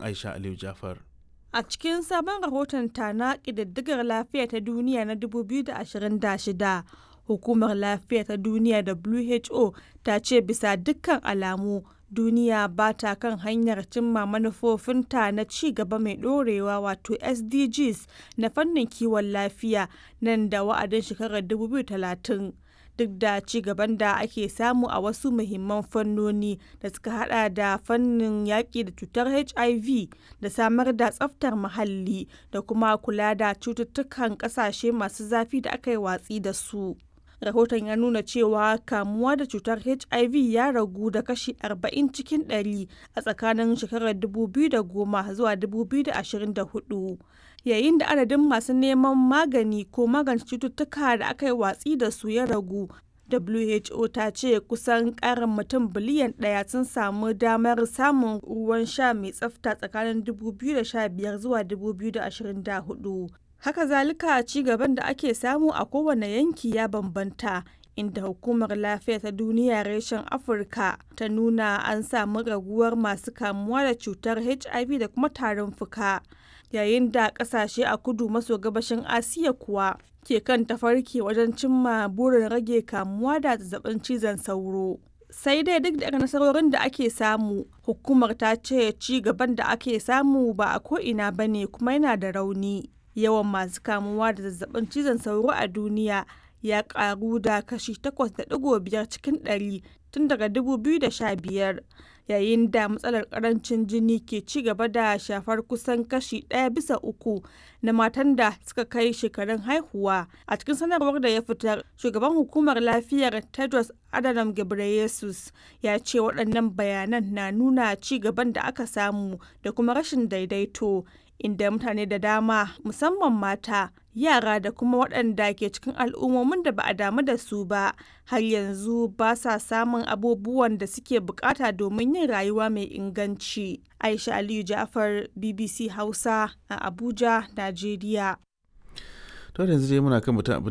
aisha aliyu jafar A cikin sabon rahoton ta na ƙididdigar lafiya ta duniya na 2026, Hukumar Lafiya ta Duniya WHO ta ce bisa dukkan alamu duniya ba ta kan hanyar cimma manufofinta na ci gaba mai ɗorewa wato SDGs na fannin kiwon lafiya nan da wa'adin shekarar 2030. duk da ci gaban da ake samu a wasu muhimman fannoni da suka hada da fannin yaƙi da cutar hiv da samar da tsaftar muhalli da kuma kula da cututtukan ƙasashe masu zafi da aka yi watsi da su rahoton ya nuna cewa kamuwa da cutar hiv ya ragu da kashi 40 cikin 100 a tsakanin shekarar 2010 zuwa 2024 yayin da adadin masu neman magani ko magance cututtuka da aka yi watsi da su ya ragu WHO ta ce kusan karin mutum biliyan ɗaya sun samu damar samun ruwan sha mai tsafta tsakanin 2015 zuwa 2024. Haka zalika ci gaban da ake samu a kowane yanki ya bambanta inda hukumar lafiya ta duniya reshen afirka ta nuna an samu raguwar masu kamuwa da cutar hiv da kuma tarin fuka yayin da kasashe a kudu maso gabashin asiya kuwa ke kan tafarki wajen cimma burin rage kamuwa da zazzabin cizon sauro sai dai duk da nasarorin da ake samu hukumar ta ce ci gaban da ake samu ba a ko'ina ba ne kuma yana da rauni yawan masu kamuwa da zazzabin cizon sauro a duniya ya karu da kashi 8.5 cikin 100 tun daga 2015 yayin da matsalar karancin jini ke ci gaba da shafar kusan kashi ɗaya bisa uku na matan da suka kai shekarun haihuwa a cikin sanarwar da ya fitar shugaban hukumar lafiyar tedros adhanom ghebreyesus ya ce waɗannan bayanan na nuna ci gaban da aka samu da kuma rashin daidaito inda mutane da dama musamman mata yara da kuma waɗanda ke cikin al'ummomin da ba a damu da su ba har yanzu ba sa samun abubuwan da suke bukata domin yin rayuwa mai inganci aisha aliyu jafar bbc hausa a abuja najeriya to yanzu dai muna kan mutum abin